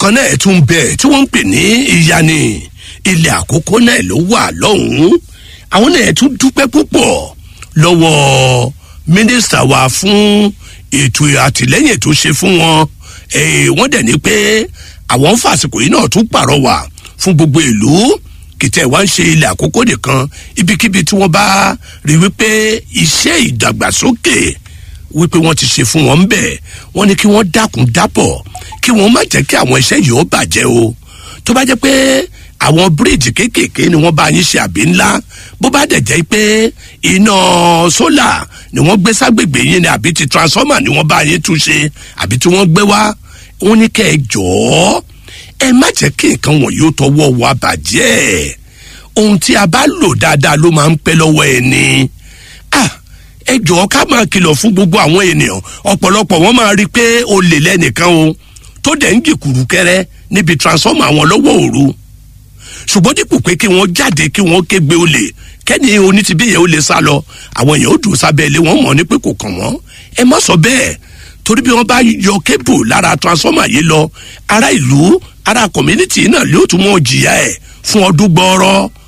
kan náà tún bẹ̀ tí wọ́n ń pè ní ìyani ilẹ̀ àkókò náà ló wà lọ́hùn-ún àwọn náà tún dúpẹ́ púpọ̀ lọ́wọ́ mínísítà wa fún ètò àtìlẹ́yìn tó ṣe fún wọn wọ́n dẹ̀ ní pé àwọn fàsìkò yìí náà tún pàrọwà fún gbogbo ìlú kìtẹ́ wá ń ṣe ilẹ̀ àkókò nìkan ibikíbi tí wọ́n bá rí wípé iṣẹ́ ìdàgbàsókè wípé wọ́n ti ṣe fún wọn ń bẹ̀ wọ́n ní kí wọ́n dákun dábọ̀ kí wọ́n má jẹ́ kí àwọn iṣẹ́ yìí ó bàjẹ́ o tó bá jẹ́ pé àwọn bíríìjì kéékèèké ni wọ́n bá yín ṣe àbí ńlá bó bá dẹ̀ jẹ́ pé iná sólà ni wọ́n gbé ságbègbè yín ni àbí ti transformer ni wọ́n bá yín tún ṣe àbí tí wọ́n gbé wá wọ́n ní kẹ́ ẹ jọ̀ọ́ ẹ má jẹ́ kí nǹkan wọ̀nyí ó tọwọ́ wa bàjẹ́ ohun tí a bá lò dáadáa ló máa ń pẹ́ lọ́wọ́ ẹni ah ẹ jọ̀ọ́ ká máa kìlọ̀ fún gbogbo àwọn ènìyàn ọ̀pọ̀lọpọ̀ wọ́n máa rí i pé olè lẹ́nìkan o tó dẹ̀ ń jìkùrù kẹrẹ níbi transformer àwọn lọ́wọ́ òru ṣùgbọ́n dípò pé kí wọ́n jáde kí wọ́n kégbe olè kẹ́ni onítìbíyẹ̀ ó lè sá lọ àwọn èèyàn ó dùn sábẹ́ ilé wọn mọ̀ ní pé kò kàn wọ́n ẹ má sọ bẹ́ẹ̀ torí bí wọ́n bá yọ kébù lára transformer yìí lọ ará ìlú ará community náà yóò tún mọ̀ jìyà ẹ̀ fún ọdún gbọ́ọ́rọ́